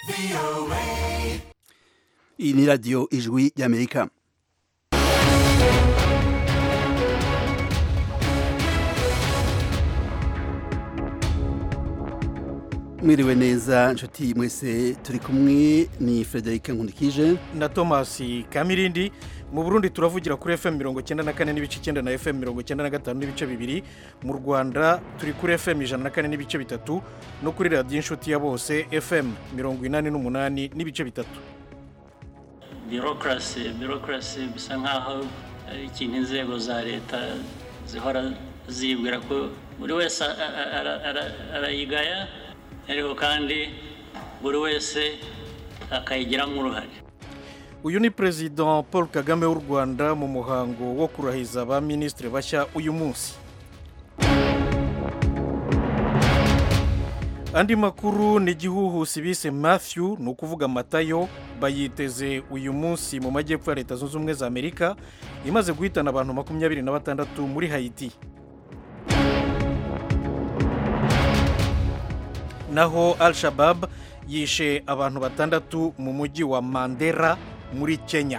iyi ni radiyo ijwi ry'amerika mwiriwe neza nshuti mwese turi kumwe ni frederic nkundikije na thomas kamirindi mu burundi turavugira kuri fm mirongo icyenda na kane n'ibice icyenda na fm mirongo icyenda na gatanu n'ibice bibiri mu rwanda turi kuri fm ijana na kane n'ibice bitatu no kuri radiyo inshuti ya bose fm mirongo inani n'umunani n'ibice bitatu birokrasi birokrasi bisa nk'aho ari ikintu inzego za leta zihora zibwira ko buri wese arayigaya ariko kandi buri wese akayigiramo uruhare uyu ni perezida paul kagame w'u rwanda mu muhango wo kurahiza ba minisitiri bashya uyu munsi andi makuru ni igihuhusi bise matthew ni ukuvuga matayo bayiteze uyu munsi mu majyepfo ya leta zunze ubumwe za amerika imaze guhitana abantu makumyabiri na batandatu muri hayiti naho al shabab yishe abantu batandatu mu mujyi wa mandera muri kenya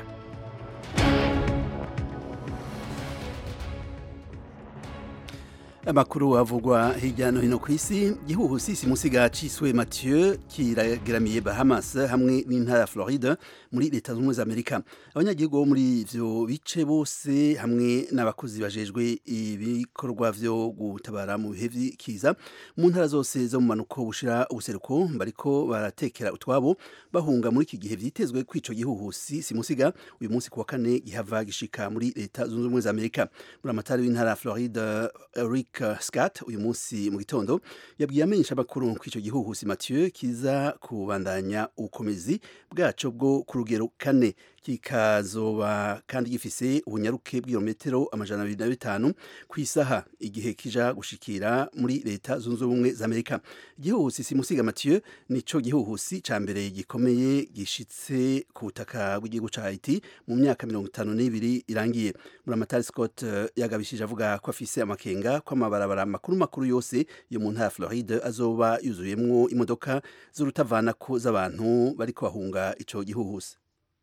amakuru avugwa hirya no hino ku isi gihuhusi simusiga ciswe mathieu kirageramiye bahamas hamwe n'intara ya floride muri leta zunze ubumwe za amerika abanyagihugu bo muri ivyo bice bose hamwe n'abakozi bajejwe ibikorwa vyo gutabara mu bihe vy'ikiza mu ntara zose zo mu manuko bushira ubuseruko bariko baratekera utwabo bahunga muri iki gihe vyitezwe ko ico gihuhusi simusiga uyu munsi ku wa kane gihava gishika muri leta zunze ubumwe za amerika muri amatari w'intara ya floride eric Scott uyu munsi mu gitondo yabwiye amenyesha amakuru ko icyo gihuhusi Mathieu kiza kubandanya ubukomezi bwaco bwo ku rugero kane kikazoba kandi gifise ubunyaruke bw'ibirometero amajana abiri na bitanu ku isaha igihe kija gushikira muri leta zunze ubumwe za amerika igihuhusi simusiga Mathieu nico gihuhusi ca mbere gikomeye gishitse ku butaka bw'igihugu ca haiti mu myaka mirongo itanu n'ibiri irangiye muramatari scott yagabishije avuga ko afise amakenga ko amabarabara makuru makuru yose yo mu ntara ya floride azoba yuzuyemwo imodoka z'urutavanako z'abantu bariko bahunga ico gihuhusi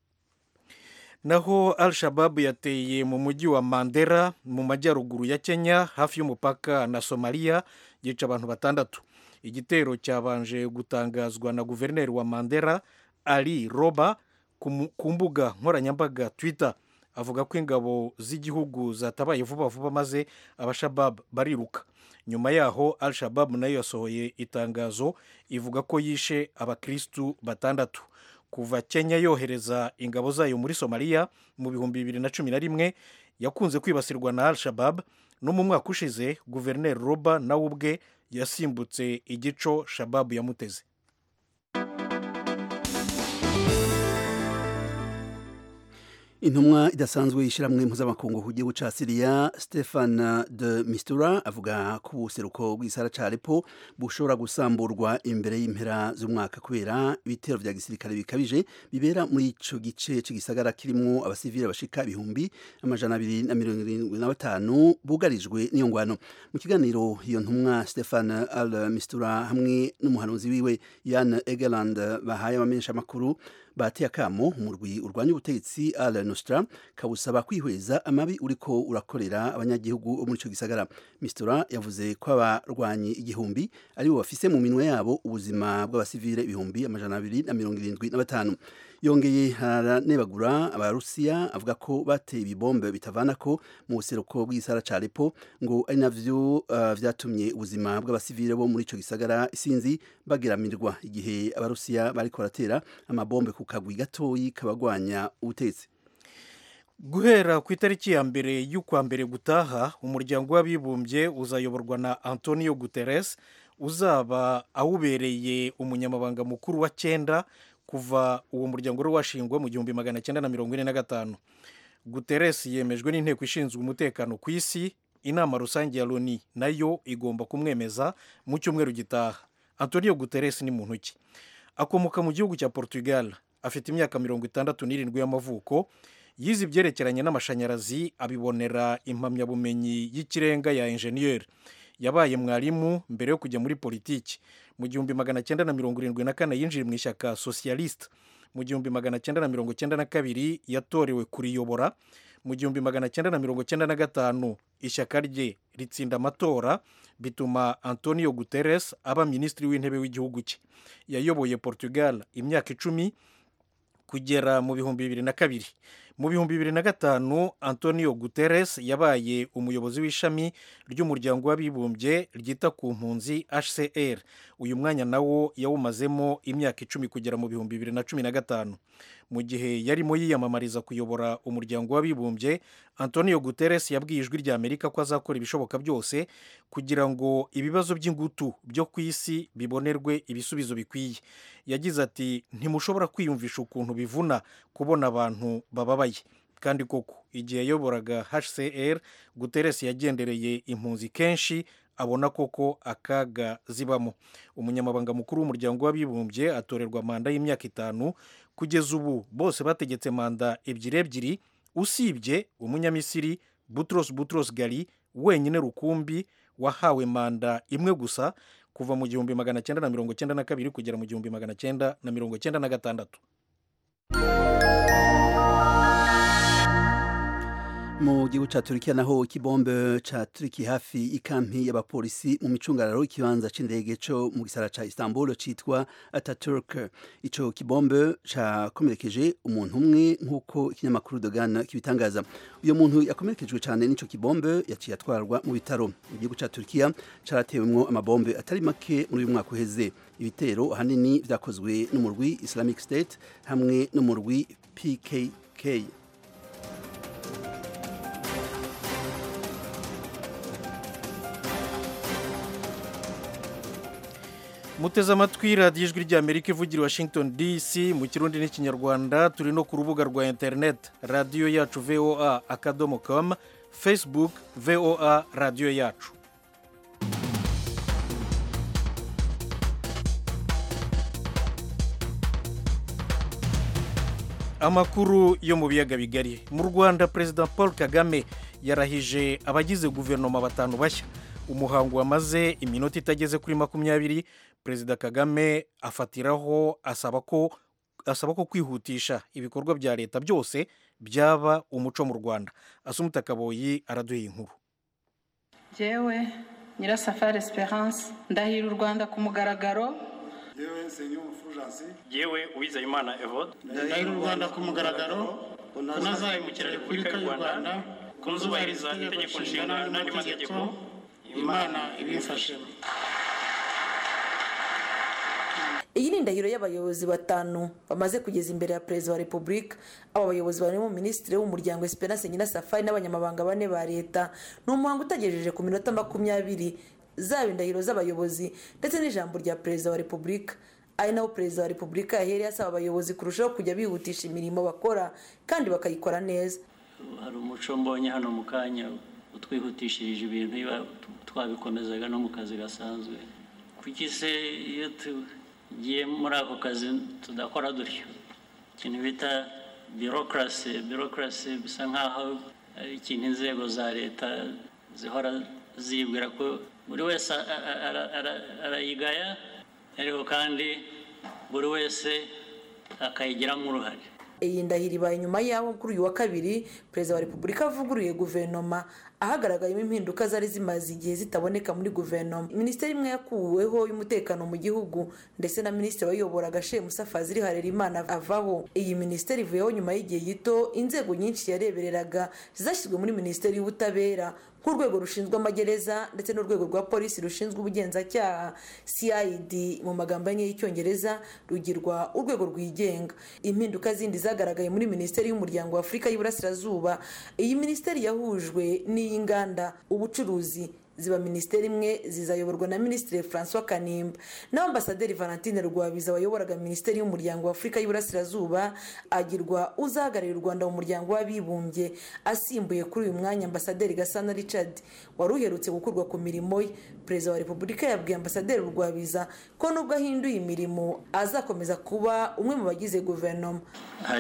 naho al shabab yateye mu mujyi wa mandera mu majyaruguru ya kenya hafi y'umupaka na somaliya yica abantu batandatu igitero cyabanje gutangazwa na guverineri wa mandera ali roba ku mbuga nkoranyambaga twitter avuga ko ingabo z'igihugu zatabaye vuba vuba maze abashabab bariruka nyuma yaho al shabab nayo yasohoye itangazo ivuga ko yishe abakirisitu batandatu kuva kenya yohereza ingabo zayo muri somaliya mu bihumbi bibiri na cumi na rimwe yakunze kwibasirwa na al shabab no mu mwaka ushize guverineri roba nawe ubwe yasimbutse igico shababu yamuteze intumwa idasanzwe y'ishyirahamwe mpuzamakungu ku gihugu ca siriya stefan de mistura avuga ko ubuseruko bw'isara ca lepo bushobora gusamburwa imbere y'impera z'umwaka kubera ibitero vya gisirikare bikabije bibera muri ico gice c'igisagara kirimwo abasivile bashika ibihumbi amajana abiri na mirongo irindwi na batanu bugarijwe n'iyo ngwano mu kiganiro iyo ntumwa stefan al mistura hamwe n'umuhanuzi wiwe yan egeland bahaye abamenyesha amakuru bateye akamo umurwi urwanya ubutegetsi al nostra kawusaba kwihweza amabi uriko urakorera abanyagihugu bo muri ico gisagara mistura yavuze ko abarwanyi igihumbi aribo bafise mu minwe yabo ubuzima bw'abasivile ibihumbi amajana abiri na mirongo irindwi na batanu yongeye haranebagura abarusiya avuga ko bateye ibibombe bitavanako mu buseruko bw'isara ca Aleppo ngo ari navyo uh, vyatumye ubuzima bw'abasivile bo muri ico gisagara isinzi bageramirwa igihe abarusiya bariko baratera amabombe ku kagwi gatoyi kabagwanya ubutetsi guhera ku itariki ya mbere y'ukwa mbere gutaha umuryango w'abibumbye uzayoborwa na antonio guterres uzaba awubereye umunyamabanga mukuru wa cyenda kuva uwo muryango wari washingwa mu gihumbi magana cyenda na mirongo ine na gatanu guterres yemejwe n'inteko ishinzwe umutekano ku isi inama rusange ya loni nayo igomba kumwemeza mu cyumweru gitaha antonio guterres ni muntu ki akomoka mu gihugu cya portugal afite imyaka mirongo itandatu n'irindwi y'amavuko yize ibyerekeranye n'amashanyarazi abibonera impamyabumenyi y'ikirenga ya enjeniyeri yabaye mwarimu mbere yo kujya muri politiki mu gihumbi magana cyenda na mirongo irindwi na kane yinjiye mu ishyaka socialiste mu gihumbi magana cyenda na mirongo cyenda na kabiri yatorewe kuriyobora mu gihumbi magana cyenda na mirongo cyenda na gatanu ishyaka rye ritsinda amatora bituma antonio guterres aba minisitiri w'intebe w'igihugu cye yayoboye portugal imyaka icumi kugera mu bihumbi bibiri na kabiri mu bihumbi bibiri na gatanu antonio guterres yabaye umuyobozi w'ishami ry'umuryango w'abibumbye ryita ku mpunzi hcr uyu mwanya nawo yawumazemo imyaka icumi kugera mu bihumbi bibiri na cumi na gatanu mu gihe yarimo yiyamamariza kuyobora umuryango w'abibumbye antonio guterres yabwiye ijwi rya amerika ko azakora ibishoboka byose kugira ngo ibibazo by'ingutu byo ku isi bibonerwe ibisubizo bikwiye yagize ati ntimushobora kwiyumvisha ukuntu bivuna kubona abantu bababaye kandi koko igihe yayoboraga hcr guterres yagendereye impunzi kenshi abona koko akaga zibamo umunyamabanga mukuru w'umuryango w'abibumbye atorerwa manda y'imyaka itanu kugeza ubu bose bategetse manda ebyiri ebyiri usibye umunyamisiri butros butros gali wenyine rukumbi wahawe manda imwe gusa kuva mu gihumbi magana cyenda na mirongo cyenda na kabiri kugera mu gihumbi magana cyenda na mirongo cyenda na gatandatu mu gihugu ca Turkiya naho ikibombe ca Turki hafi ikampi y'abapolisi mu micungararo ikibanza c'indege co mu gisara ca Istanbul citwa Ataturk ico kibombe cakomerekeje umuntu umwe nk'uko ikinyamakuru Dogan kibitangaza uyo muntu yakomerekejwe cane n'ico kibombe yaciye atwarwa mu bitaro igihugu ca Turkiya caratewemwo amabombe atari make muri uyu mwaka uheze ibitero ahanini vyakozwe n'umurwi Islamic State hamwe n'umurwi PKK muteze amatwi radiyo ijwi ry'amerika ivugira washington dc mu kirundi n'ikinyarwanda turi no ku rubuga rwa interineti radiyo yacu voa akadomo komu facebook voa radiyo yacu amakuru yo mu biyaga bigari mu rwanda perezida paul kagame yarahije abagize guverinoma batanu bashya umuhango wamaze iminota itageze kuri makumyabiri perezida kagame afatiraho asaba ko asaba ko kwihutisha ibikorwa bya leta byose byaba umuco mu rwanda asumuta kaboyi araduha inkuru yewe nyirasafari esperance ndahira u rwanda ku mugaragaro yewe senyumu fujansi yewe uwizeyimana evode ndahira u rwanda ku mugaragaro ko ntazahemukira repubulika y'u rwanda ko nzubahiriza itegeko nshinga n'andi mategeko imana ibimfashemo iyi ni indahiro y'abayobozi batanu bamaze kugeza imbere ya perezida wa repubulika aba bayobozi barimo minisitiri w'umuryango esperance nyirasafari n'abanyamabanga bane ba leta ni umuhango utagejeje ku minota makumyabiri zaba indahiro z'abayobozi ndetse n'ijambo rya perezida wa repubulika ari naho perezida wa repubulika yahereye asaba abayobozi kurushaho kujya bihutisha imirimo bakora kandi bakayikora neza hari umuco mbonye hano mu kanya utwihutishirije ibintu iba twabikomezaga no mu kazi gasanzwe kuki se iyo tugiye muri ako kazi tudakora dutyo ikintu bita birokrasi birokrasi bisa nk'aho ari ikintu inzego za leta zihora zibwira ko buri wese arayigaya ariko kandi buri wese akayigiramo uruhare iyi ndahiro ibaye nyuma y'aho kuri uyu wa kabiri perezida wa repubulika avuguruye guverinoma ahagaragayemo impinduka zari zimaze igihe zitaboneka muri guverinoma minisiteri imwe yakuweho y'umutekano mu gihugu ndetse na minisitiri wayoboraga shemusa fazili harerimana avaho iyi minisiteri ivuyeho nyuma y'igihe gito inzego nyinshi yarebereraga zashyizwe muri minisiteri y'ubutabera nk'urwego rushinzwe amagereza ndetse n'urwego rwa polisi rushinzwe ubugenzacyaha cid mu magambo ane y'icyongereza rugirwa urwego rwigenga impinduka zindi zagaragaye muri minisiteri y'umuryango wa afurika y'iburasirazuba iyi minisiteri yahujwe n'iy'inganda ubucuruzi ziba minisiteri imwe zizayoborwa na minisitiri francois kanimba naho ambasaderi valentine rwabiza wayoboraga minisiteri y'umuryango wa afurika y'iburasirazuba agirwa uzahagararira u rwanda mu muryango w'abibumbye asimbuye kuri uyu mwanya ambasaderi gasana richard wari uherutse gukurwa ku mirimo ye perezida wa repubulika yabwiye ambasaderi rwabiza ko nubwo ahinduye imirimo azakomeza kuba umwe mu bagize guverinoma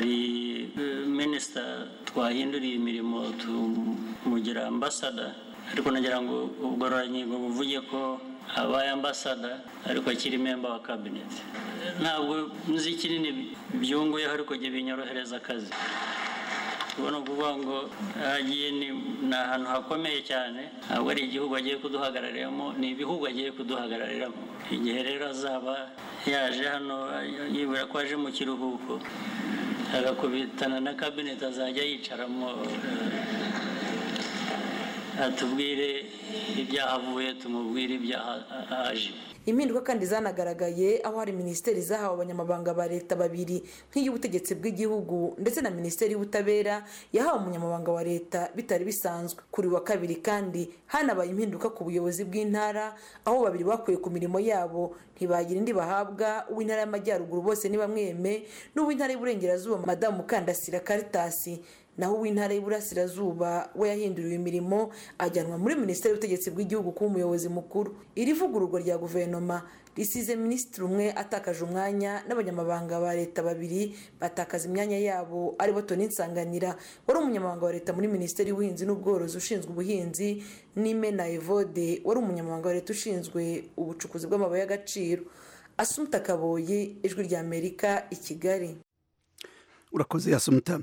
hari minisita twahinduriye imirimo tumugira ambasada ariko nagira ngo ubugororangingo buvuge ko abaye ambasada ariko akiri memba wa kabineti ntabwo nzi kinini byunguyeho ariko jye binyorohereza akazi ubona ukuvuga ngo agiye ni ahantu hakomeye cyane ntabwo ari igihugu agiye kuduhagarariramo ni ibihugu agiye kuduhagarariramo igihe rero azaba yaje hano yibwira ko aje mu kiruhuko agakubitana na kabineti azajya yicaramo atubwire ibyahavuye tumubwire ibyahaje impinduka kandi zanagaragaye aho hari minisiteri zahawe abanyamabanga ba leta babiri nk'iy'ubutegetsi bw'igihugu ndetse na minisiteri y'ubutabera yahawe umunyamabanga wa leta bitari bisanzwe kuri wa kabiri kandi hanabaye impinduka ku buyobozi bw'intara aho babiri bakuye ku mirimo yabo ntibagira indi bahabwa uw'intara y'amajyaruguru bose ntibamweme n'uw'intara y'uburengerazuba madamu mukandasira karitasi naho uw'intara y'iburasirazuba we yahinduriwe imirimo ajyanwa muri minisiteri y'ubutegetsi bw'igihugu kuba umuyobozi mukuru iri vugururwa rya guverinoma risize minisitiri umwe atakaje umwanya n'abanyamabanga ba leta babiri batakaza imyanya yabo aribo toni nsanganira wari umunyamabanga wa leta muri minisiteri y'ubuhinzi n'ubworozi ushinzwe ubuhinzi n'imena evode wari umunyamabanga wa leta ushinzwe ubucukuzi bw'amabuye y'agaciro asumuta kaboyi ijwi ry'amerika i kigali urakoze asumuta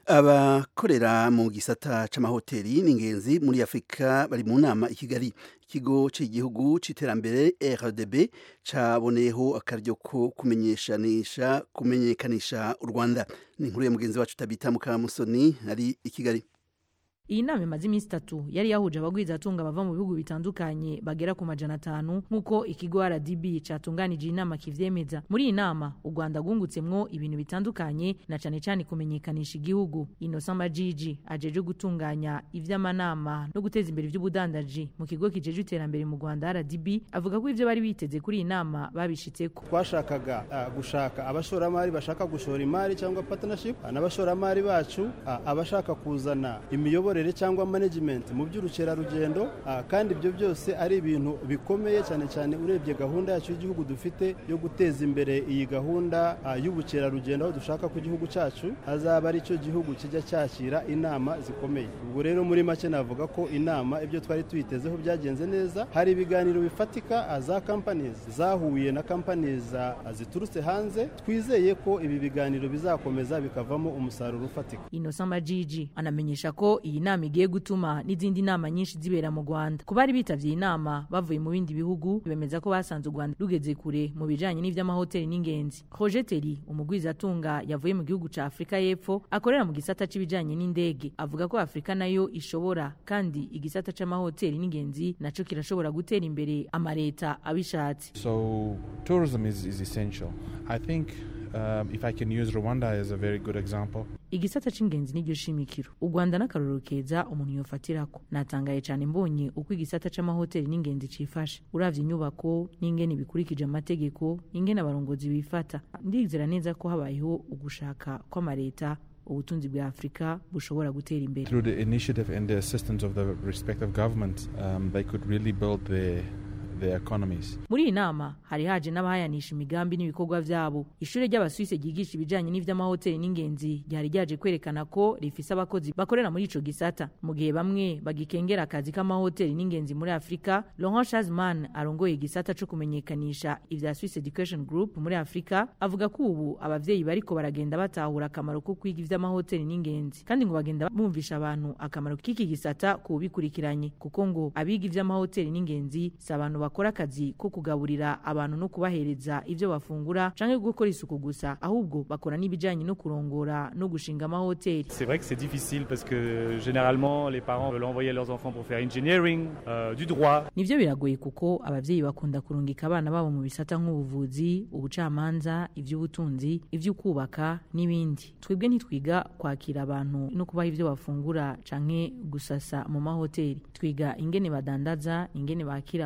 abakorera mu gisata c'amahoteli ni ingenzi muri afurika bari mu nama i kigali ikigo cy'igihugu c'iterambere rdb caboneyeho akaryo ko kumenyeshanisha kumenyekanisha u rwanda ni inkuru ya mugenzi wacu tabita mukamusoni ari i kigali iyi nama imaze iminsi itatu yari yahuje abagwizatunga bava mu bihugu bitandukanye bagera ku majana atanu nk'uko ikigo rdb catunganije iyi nama kivyemeza muri iyi nama u rwanda rwungutsemwo ibintu bitandukanye na cane cane kumenyekanisha igihugu innocent majiji ajeje gutunganya ivy'amanama no guteza imbere ivy'ubudandaji mu kigo kijeje iterambere mu rwanda rdb avuga ko ivyo bari biteze kuri iyi nama babishitseko twashakaga uh, gushaka abashoramari bashaka gushora imari cyangwa partnership n'abashoramari bacu uh, abashaka kuzana imiyoborere cyangwa management mu by'urukerarugendo kandi ibyo byose ari ibintu bikomeye cyane cyane urebye gahunda yacu y'igihugu dufite yo guteza imbere iyi gahunda y'ubukerarugendo aho dushaka ko igihugu cyacu azaba ari cyo gihugu kijya cyakira inama zikomeye ubwo rero muri make navuga ko inama ibyo twari tuyitezeho byagenze neza hari ibiganiro bifatika za companies zahuye na companies ziturutse hanze twizeye ko ibi biganiro bizakomeza bikavamo umusaruro ufatika innocent majiji anamenyesha ko iyi nama igiye gutuma n'izindi nama nyinshi zibera mu rwanda ku bari bitavye iyi nama bavuye mu bindi bihugu bemeza ko basanze u rwanda rugeze kure mu bijanye n'ivy'amahoteli n'ingenzi roger teri umugwizatunga yavuye mu gihugu ca afurika y'epfo akorera mu gisata c'ibijanye n'indege avuga ko afurika nayo ishobora kandi igisata c'amahoteli n'ingenzi naco kirashobora gutera imbere amareta abishatse so tourism is, is essential i think Um, if I can use Rwanda as a very good example. igisata c'ingenzi n'iryo shimikiro u rwanda n'akarorero keza umuntu yofatirako natangaye cyane mbonye uko igisata c'amahoteli n'ingenzi cifashe uravye inyubako n'ingene bikurikije amategeko ingene abarongozi bifata ndizera neza ko habayeho ugushaka kw'amareta ubutunzi bwa afurika bushobora gutera imbere Through the initiative and the assistance of the respective governments, um, they could really build their their economies. muri iyi nama hari haje n'abahayanisha imigambi n'ibikorwa vyabo ishuri ry'abasuwise ryigisha ibijanye n'ivy'amahoteli n'ingenzi ryari ryaje kwerekana ko rifise abakozi bakorera muri ico gisata mu gihe bamwe bagikengera akazi k'amahoteli n'ingenzi muri afurika laurent shazman arongoye igisata co kumenyekanisha ivya swiss education group muri afurika avuga ko ubu abavyeyi bariko baragenda batahura akamaro ko kwiga ivy'amahoteli n'ingenzi kandi ngo bagenda bumvisha abantu akamaro k'iki gisata kubikurikiranye kuko ngo abiga ivy'amahoteli n'ingenzi si abantu bakora akazi ko kugaburira abantu no kubahereza ivyo bafungura canke gukora isuku gusa ahubwo bakora n'ibijanye no kurongora no gushinga amahoteli C'est vrai que c'est difficile parce que généralement les parents veulent envoyer leurs enfants pour faire engineering, euh, du droit. nivyo biragoye kuko abavyeyi bakunda kurungika abana babo mu bisata nk'ubuvuzi ubucamanza ivy'ubutunzi ivy'ukubaka n'ibindi twebwe ntitwiga kwakira abantu no kubaha ivyo bafungura canke gusasa mu mahoteli twiga ingene badandaza ingene bakira abantu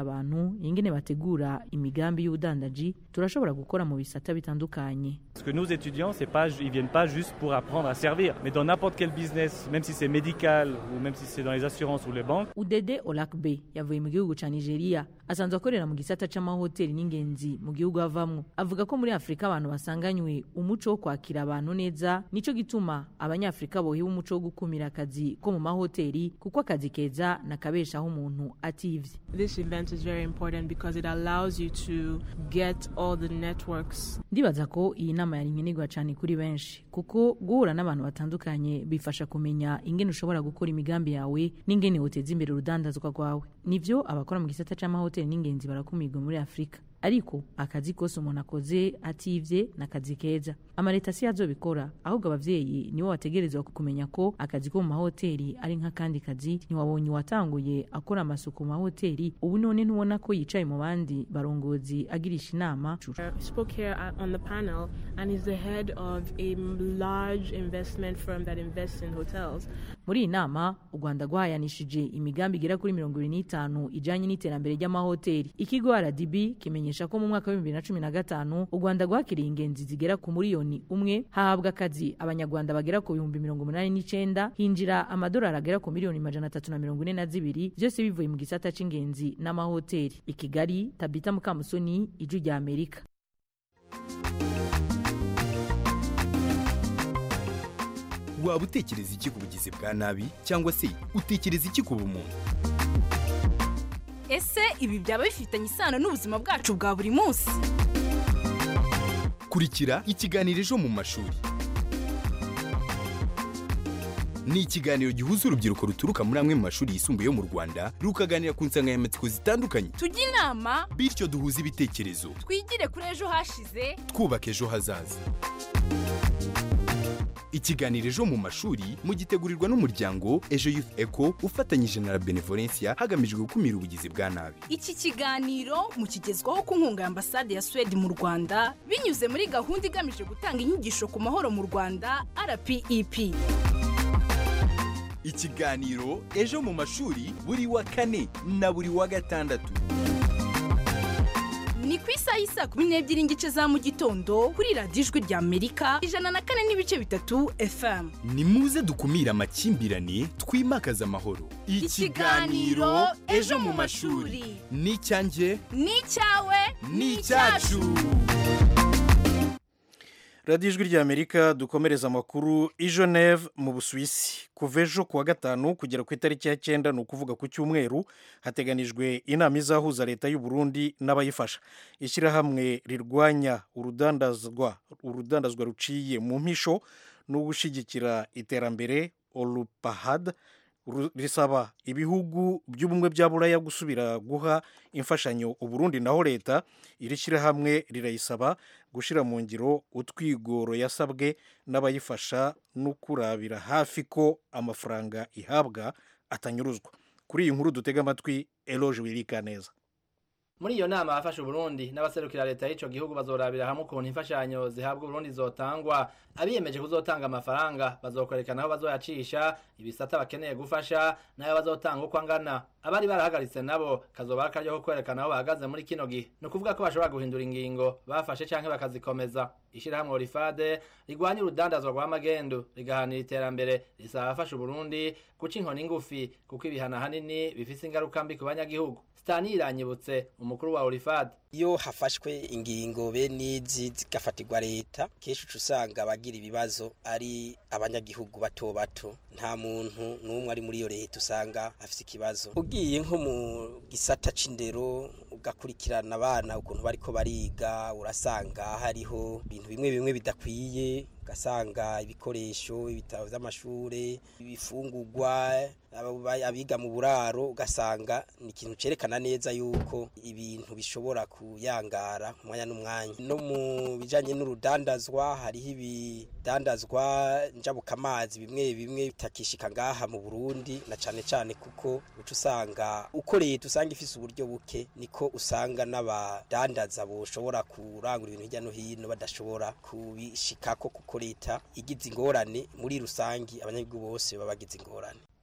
abantu ingene bategura imigambi y'ubudandaji turashobora gukora mu bisata bitandukanye Parce que nos étudiants, c'est pas, ils viennent pas juste pour apprendre à servir, mais dans n'importe quel business, même si c'est médical ou même si c'est dans les assurances ou les banques. udede olakbe yavuye mu gihugu ca nigeria asanzwe akorera mu gisata c'amahoteli n'ingenzi mu gihugu avamwo avuga ko muri afurika abantu basanganywe umuco wo kwakira abantu neza nico gituma abanyafurika bohewe umuco wo gukumira akazi ko mu mahoteli kuko akazi keza nakabeshaho umuntu ativye This event is very important because it allows you to get all the networks. ndibaza ko iyi nama yari nkenerwa cyane kuri benshi kuko guhura n'abantu batandukanye bifasha kumenya ingene ushobora gukora imigambi yawe n'ingene woteza imbere urudandazwa rwawe nivyo abakora mu gisata c'amahoteli n'ingenzi barakumirwa muri afurika ariko akazi kose umuntu akoze ativye ni akazi keza amaleta si azobikora ahubwo abavyeyi nibo bategerezwa kumenya ko akazi ko mu mahoteli ari nk'akandi kazi ntiwabonye uwatanguye akora amasuku mu mahoteli ubu none ntubona ko yicaye mu bandi barongozi agirisha inama I spoke here uh, on the panel and is the head of a large investment firm that invests in hotels. muri iyi nama u rwanda rwahayanishije imigambi igera kuri mirongo ibiri n'itanu ijanye n'iterambere ry'amahoteli ikigo rdb kimenyesha ko mu mwaka w'ibihumbi bibiri na cumi na gatanu u rwanda rwakiriye ingenzi zigera ku miliyoni umwe hahabwa akazi abanyarwanda bagera ku bihumbi mirongo umunani n'icenda hinjira amadolari agera ku miliyoni majana atatu na mirongo ine na zibiri byose bivuye mu gisata c'ingenzi n'amahoteli i kigali tabita mukamusoni ijwi rya amerika waba utekereza iki ku bugizi bwa nabi cyangwa se utekereza iki ku bumuntu ese ibi byaba bifitanye isano n'ubuzima bwacu bwa buri munsi kurikira ikiganiro ejo mu mashuri ni ikiganiro gihuza urubyiruko ruturuka muri amwe mu mashuri yisumbuye yo mu rwanda rukaganira ku nsanganyamatsiko zitandukanye tujye inama bityo duhuze ibitekerezo twigire kuri ejo hashize twubaka ejo hazaza ikiganiro ejo mu mashuri mugitegurirwa n'umuryango ejo youth eco ufatanyije na la benevolencia hagamijwe gukumira ubugizi bwa nabi iki kiganiro mukigezwaho ku nkunga ya ambasade ya suwede mu rwanda binyuze muri gahunda igamije gutanga inyigisho ku mahoro mu rwanda rpep ikiganiro ejo mu mashuri buri wa kane na buri wa gatandatu ni ku isaha y'isaa kumi n'ebyiri n'igice za mu gitondo kuri radiyo ijwi rya amerika ijana na kane n'ibice bitatu fm ni muze dukumire amakimbirane twimakaze amahoro Ikiganiro Ejo mu mashuri. ni icyanjye ni icyawe ni icyacu radiyo ijwi rya amerika dukomereza amakuru i geneve mu busuwisi kuva ejo kuwa gatanu kugera ku itariki ya cyenda ni ukuvuga ku cyumweru hateganijwe inama izahuza leta y'u Burundi n'abayifasha ishyirahamwe rirwanya urudandazwa urudandazwa ruciye mu mpisho no gushyigikira iterambere olupahad ru- risaba ibihugu by'ubumwe bya buraya gusubira guha imfashanyo uburundi naho leta iri shyirahamwe rirayisaba gushyira mu ngiro utwigoro yasabwe n'abayifasha no kurabira hafi ko amafaranga ihabwa atanyuruzwa kuri iyi nkuru dutega amatwi eloge wirika neza muri iyo nama abafasha uburundi n'abaserukira leta y'ico gihugu bazorabira hamwe ukuntu imfashanyo zihabwa uburundi zotangwa abiyemeje kuzotanga amafaranga bazokwerekana aho bazoyacisha ibisata bakeneye gufasha n'ayo bazotanga uko angana abari barahagaritse nabo kazoba ari akaryo ko kwerekana aho bahagaze muri kino gihe ni ukuvuga ko bashobora guhindura ingingo bafashe canke bakazikomeza ishirahamwe orifade rigwanya urudandazwa rwa magendu rigahanira iterambere risaba abafasha uburundi guca inkoni ngufi kuko ibihano ahanini bifise ingaruka mbi ku banyagihugu Stani iranyibutse umukuru wa Orifad iyo hafashwe ingingo bene izi zigafatirwa leta kenshi uca usanga abagira ibibazo ari abanyagihugu bato bato nta muntu n'umwe ari muri iyo leta usanga afite ikibazo ugiye nko mu gisata c'indero ugakurikirana abana ukuntu bariko bariga urasanga hariho ibintu bimwe bimwe bidakwiye ugasanga ibikoresho ibitabo vy'amashure ibifungurwa aba- abiga mu buraro ugasanga ni ikintu cerekana neza yuko ibintu bishobora kuyangara umwanya n'umwanya no mu bijanye n'urudandazwa hariho ibidandazwa njabukamazi bimwe bimwe bitakishika ngaha mu Burundi na cane cane kuko uca usanga uko leta usanga ifise uburyo buke niko usanga n'abadandaza boshobora kurangura ibintu hirya no hino badashobora kubishikako kuko leta igize ingorane muri rusangi abanyagihugu bose baba bagize ingorane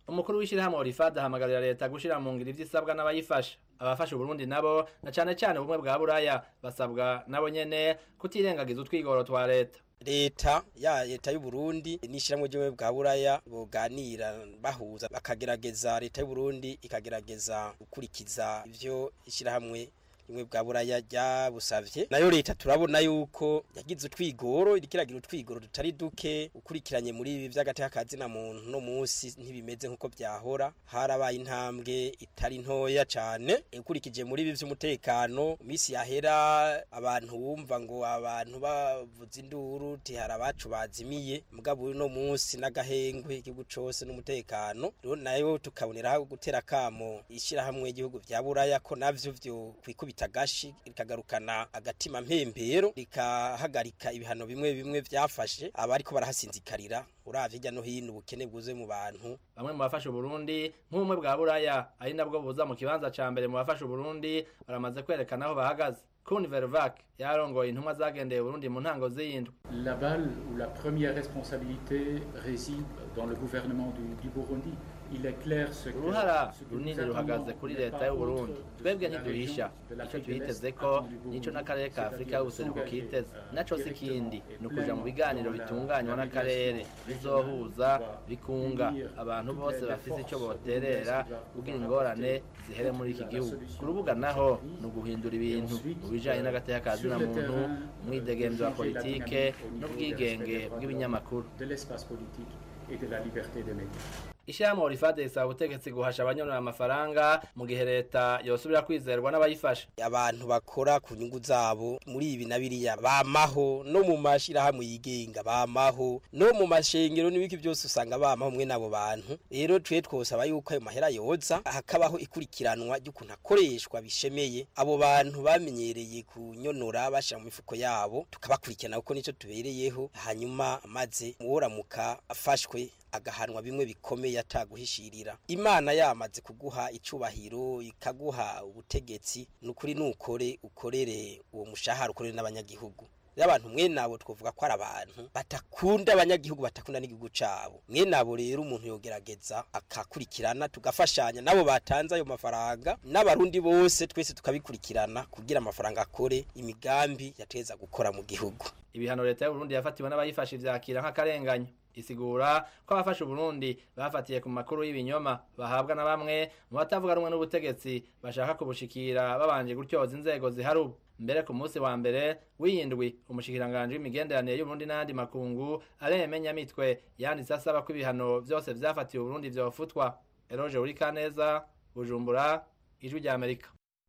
umukuru w'ishyirahamwe orifad ahamagarira leta gushyira mu ngiro ivyo isabwa n'abayifasha abafasha uburundi nabo na cane cane ubumwe bwa buraya basabwa nabo nyene kutirengagiza utwigoro twa leta leta ya leta y'u Burundi n'ishyirahamwe ry'ubumwe bwa buraya boganira bahuza bakagerageza leta y'u Burundi ikagerageza gukurikiza ivyo ishyirahamwe rimwe bwa buraya ryabusavye nayo leta turabona yuko yagize utwigoro irikiragira utwigoro tutari duke ukurikiranye muri ibi vy'agateka kazina muntu no musi ntibimeze nkuko vyahora harabaye intambwe itari ntoya cane ukurikije muri ibi vy'umutekano misi yahera abantu bumva ngo abantu bavuza induru ti hari abacu bazimiye mugabo uno musi n'agahengwe igihugu cose n'umutekano rero nayo tukaboneraho gutera kamo ishirahamwe igihugu vya buraya ko navyo vyo kwikubita gashi rikagarukana agatima mpembero rikahagarika ibihano bimwe bimwe vyafashe abariko barahasinzikarira uravye hirya no hino ubukene bwuzuye mu bantu bamwe mu bafasha Burundi nk'ubumwe bwa buraya ari nabwo buza mu kibanza ca mbere mu bafasha Burundi baramaze kwerekana aho bahagaze Kun Vervac yarongoye intumwa zagendeye Burundi mu ntango z'iyindwi La balle ou la première responsabilité réside dans le gouvernement du, du Burundi. Il est clair ce que uruhara runini ruhagaze kuri leta y'u Burundi twebwe ntiduhisha ico twiteze ko nico n'akarere ka Afurika y'ubuseruko kiteze naco si kindi ni ukuja mu biganiro bitunganywa n'akarere bizohuza bikunga abantu bose bafise ico boterera kugira ingorane zihere muri iki gihugu ku rubuga naho ni uguhindura ibintu mu bijanye n'agateka ka zina muntu umwidegemvyo wa politike n'ubwigenge bw'ibinyamakuru de l'espace politique et de la liberté des médias. Ishirahamwe Orifade risaba ubutegetsi guhasha abanyonora amafaranga mu gihe leta yosubira kwizerwa n'abayifasha. abantu bakora ku nyungu zabo muri ibi na biriya bamaho no mu mashirahamwe yigenga bamaho no mu mashengero n'ibiki byose usanga bamaho mwe nabo bantu rero twe twosaba yuko ayo mahera yoza hakabaho ikurikiranwa ry'ukuntu akoreshwa bishemeye abo bantu bamenyereye kunyonora bashira mu mifuko yabo tukabakurikirana kuko nico tubereyeho hanyuma maze uworamuka afashwe agahanwa bimwe bikomeye ataguhishirira imana yamaze kuguha icubahiro ikaguha ubutegetsi nukuri nukore ukorere uwo mushahara ukorere n'abanyagihugu y'abantu mwe nabo twovuga ko ari abantu batakunda abanyagihugu batakunda n'igihugu cabo mwe nabo rero umuntu yogerageza akakurikirana tugafashanya nabo batanze ayo mafaranga n'abarundi bose twese tukabikurikirana kugira amafaranga akore imigambi yateza gukora mu gihugu ibihano leta y'u Burundi yafatiwe n'abayifasha ivyakira nk'akarenganyo isigura ko abafasha Burundi bafatiye ku makuru y'ibinyoma bahabwa na bamwe mu batavuga rumwe n'ubutegetsi bashaka kubushikira babanje gutyoza inzego zihari ubu mbere ku munsi wa mbere w'iyindwi umushikiranganje w'imigenderanire y'Uburundi n'andi makungu aremenya mitwe yanditse asaba ko ibihano vyose vyafatiwe Burundi vyofutwa Eroge Urikaneza Bujumbura ijwi rya Amerika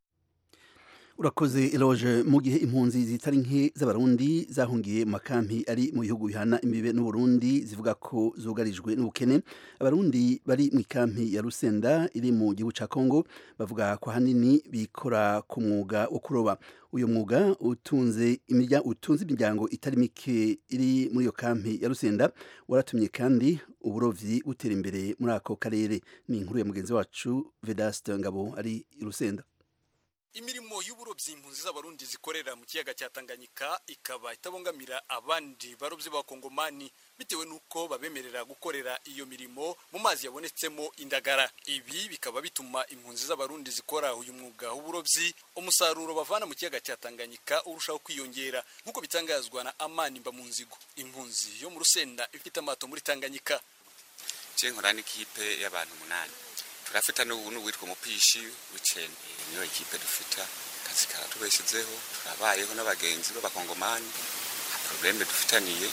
urakoze eloge mu gihe impunzi zitari nke z'abarundi zahungiye mu makampi ari mu bihugu bihana imbibe n'uburundi zivuga ko zugarijwe n'ubukene abarundi bari mu ikampi ya rusenda iri mu gihugu ca kongo bavuga ko hanini bikora ku mwuga wo kuroba uyu mwuga utunze imirya utunze imiryango itari mike iri muri iyo kampi ya rusenda waratumye kandi uburovyi butera imbere muri ako karere ni inkuru ya mugenzi wacu vedaste ngabo ari i rusenda imirimo y'uburobyi impunzi z'abarundi zikorera mu kiyaga cya Tanganyika ikaba itabongamira abandi barobyi b'abakongomani bitewe n'uko babemerera gukorera iyo mirimo mu mazi yabonetsemo indagara ibi bikaba bituma impunzi z'abarundi zikora uyu mwuga w'uburobyi umusaruro bavana mu kiyaga cya Tanganyika urushaho kwiyongera nk'uko bitangazwa na Amani Mbamunzigo impunzi yo mu Rusenda ifite amato muri Tanganyika je nkora n'ikipe y'abantu umunani turafita n'uwitwa umupishi w'icenda niyo ekipe dufita kazi karatubeshezeho turabayeho n'abagenzi b'abakongomani nta probleme dufitaniye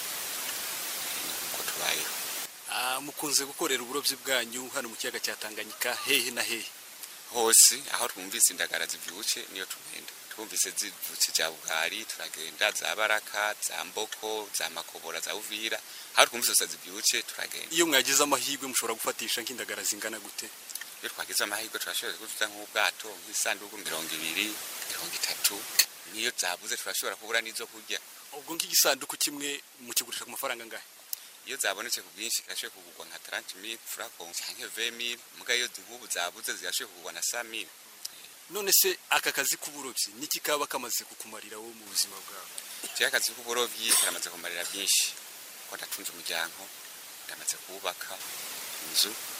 nuko tubayeho mukunze gukorera uburobyi bwanyu hano mu kiyaga cya Tanganyika hehe na hehe hose aho twumvise indagara zivyuke niyo tugenda twumvise zivutse za bugari turagenda za baraka za mboko za makobora za uvira aho twumvise zose zivyuke turagenda iyo mwagize amahirwe mushobora gufatisha nk'indagara zingana gute iyo twagize amahirwe turashobora kuzuza nk'ubwato nk'isanduku mirongo ibiri mirongo itatu niyo zabuze turashobora kubura n'izo kurya ubwo nk'igisanduku kimwe mukigurisha ku mafaranga angahe iyo zabonetse ku bwinshi kirashoboye kugurwa nka 30000 francs canke 20000 muga iyo nk'ubu zabuze zirashoboye kugurwa na 100000 none se aka kazi k'uburobyi niki kaba kamaze kukumarira wowe mu buzima bwawe je akazi k'uburobyi karamaze kumarira byinshi ko ndatunze umuryango ndamaze kubaka inzu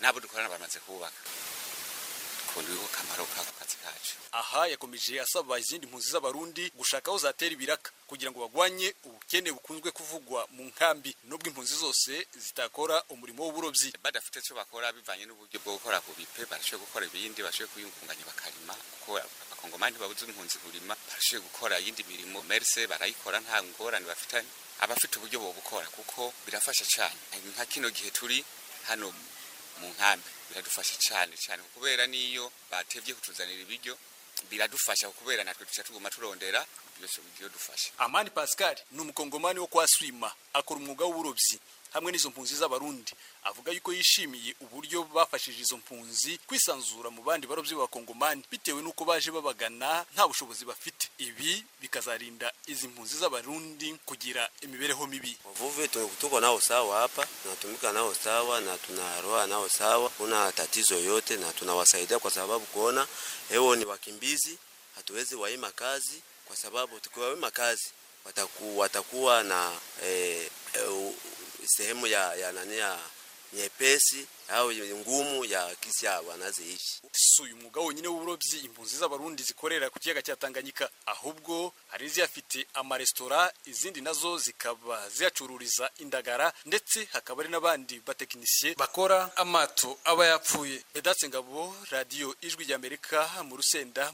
n'abo dukorana bamaze kubaka kundiho kamaro kako kazi kacu aha yakomeje asaba izindi mpunzi z'abarundi gushaka aho zatera ibiraka kugira ngo bagwanye ubukene bukunzwe kuvugwa mu nkambi nubwo impunzi zose zitakora umurimo w'uburobyi badafite icyo bakora bivanye n'uburyo bwo gukora ku bipe barashoboye gukora ibindi barashoboye kwiyungunganya bakarima kuko abakongomani babuze impunzi kurima barashoboye gukora iyindi mirimo merse barayikora nta ngorane bafitanye abafite uburyo bobukora kuko birafasha cyane nka kino gihe turi hano mu nkambi biradufasha cyane cyane kubera niyo batevye kutuzanira ibiryo biradufasha kubera natwe tuca tuguma turondera byose buryo dufasha amani pascal ni umukongomani wo kwa swima akora umwuga w'uburobyi hamwe n'izo mpunzi z'abarundi avuga yuko yishimiye uburyo bafashije izo mpunzi kwisanzura mu bandi barobyi b'abakongomani bitewe n'uko baje babagana nta bushobozi bafite ibi bikazarinda izi mpunzi z'abarundi kugira imibereho mibi wavuvi tuko nao sawa hapa tunatumika nao sawa na tunaroa nao sawa kuna tatizo yote na tunawasaidia kwa sababu kuona hewo ni wakimbizi hatuwezi waima kazi kwa sababu tukiwaima kazi wataku, watakuwa na eh, eh, sehemu ya, ya nani ya nyepesi au ngumu ya kisi ya wanaziishi. Si uyu mwuga wonyine w'uburobyi impunzi z'abarundi zikorera ku kiyaga cya Tanganyika, ahubwo hari iziyafite amaresitora, izindi nazo zikaba ziyacururiza indagara, ndetse hakaba hari n'abandi batekinisiye bakora amato aba yapfuye. Edatse Ngabo, radiyo Ijwi ry'Amerika mu Rusenda.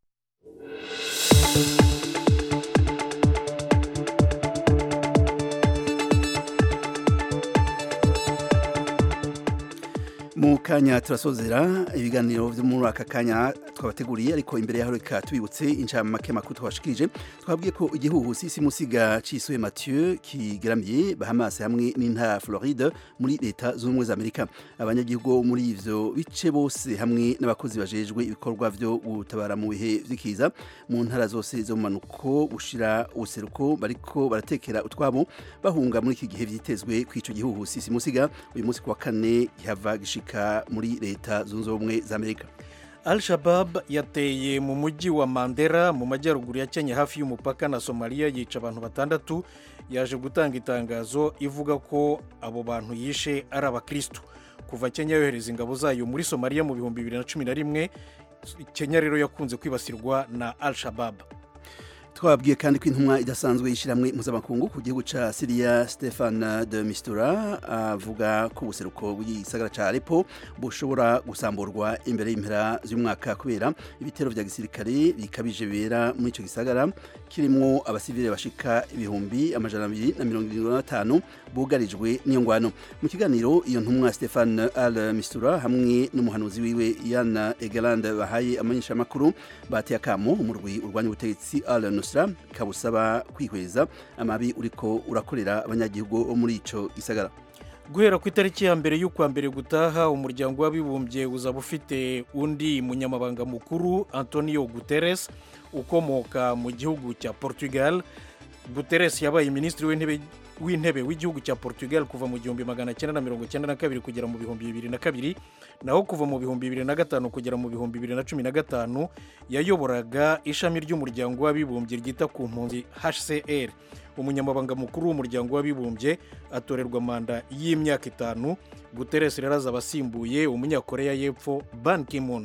mu kanya turasozera ibiganiro byo muri aka kanya twabateguriye ariko imbere yaho reka tubibutse incamake makuru twashikije twabwiye ko igihuhusi simusiga cisuye Mathieu kigaramiye Bahamas hamwe n'intara Floride muri leta z'ubumwe za Amerika abanyagihugu muri ivyo bice bose hamwe n'abakozi bajejwe ibikorwa byo gutabara mu bihe vy'ikiza mu ntara zose zo mu manuko gushira useruko bariko baratekera utwabo bahunga muri iki gihe vyitezwe kw'ico gihuhusi simusiga uyu munsi kuwa kane gihava gishika muri leta zunze ubumwe za Amerika Al-Shabab yateye mu mujyi wa Mandera mu majyaruguru ya Kenya hafi y'umupaka na Somalia yica abantu batandatu yaje gutanga itangazo ivuga ko abo bantu yishe ari abakristo kuva Kenya yohereza ingabo zayo muri Somalia mu bihumbi bibiri na cumi na rimwe Kenya rero yakunze kwibasirwa na Al-Shabab twabwiye kandi ko intumwa idasanzwe y'ishyirahamwe mpuzamakungu ku gihugu cya siriya stefan de mistura avuga ko ubuseruko bw'igisagara cya Aleppo bushobora gusamburwa imbere y'impera z'umwaka kubera ibitero vya gisirikare bikabije bibera muri ico gisagara kirimwo abasivile bashika ibihumbi amajana abiri na mirongo irindwi na batanu bugarijwe n'iyo ngwano mu kiganiro iyo ntumwa stefan al mistura hamwe n'umuhanuzi wiwe yana egeland bahaye amanyeshamakuru bateye akamo umurwi urwanya ubutegetsi al nusra kabusaba kwihweza amabi uriko urakorera abanyagihugu bo muri ico gisagara guhera ku itariki ya mbere y'ukwa mbere gutaha umuryango w'abibumbye uzaba ufite undi munyamabanga mukuru antonio guterres ukomoka mu gihugu cya portugal guterres yabaye minisitiri w'intebe w'intebe w'igihugu cya portugal kuva mu gihumbi magana cyenda na mirongo cyenda na kabiri kugera mu bihumbi bibiri na kabiri naho kuva mu bihumbi bibiri na gatanu kugera mu bihumbi bibiri na cumi na gatanu yayoboraga ishami ry'umuryango w'abibumbye ryita ku mpunzi hcr umunyamabanga mukuru w'umuryango w'abibumbye atorerwa manda y'imyaka itanu guterres rero azaba asimbuye umunyakoreya y'epfo ban kimun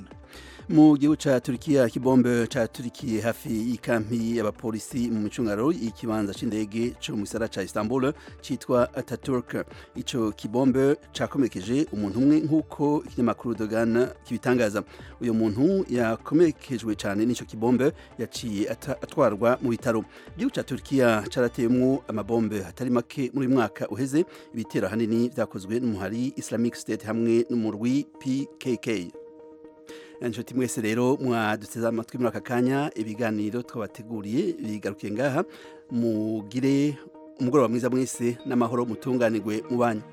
mu gihugu ca Turkiya kibombe ca Turkiye hafi y'ikampi y'abapolisi mu micungaro y'ikibanza c'indege co mu gisara ca Istanbul citwa Ataturk ico kibombe cakomerekeje umuntu umwe nk'uko ikinyamakuru Dogan kibitangaza uyo muntu yakomerekejwe cane n'ico kibombe yaciye atwarwa mu bitaro igihugu ca Turkiya carateyemwo amabombe hatari make muri mwaka uheze ibitero hanini vyakozwe n'umuhari Islamic State hamwe n'umurwi PKK inshuti mwese rero mwaduteze amatwi muri aka kanya ibiganiro twabateguriye bigarukiye ngaha mugire umugoroba mwiza mwese n'amahoro mutunganirwe mu banyu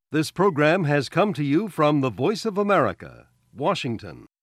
This program has come to you from the Voice of America, Washington.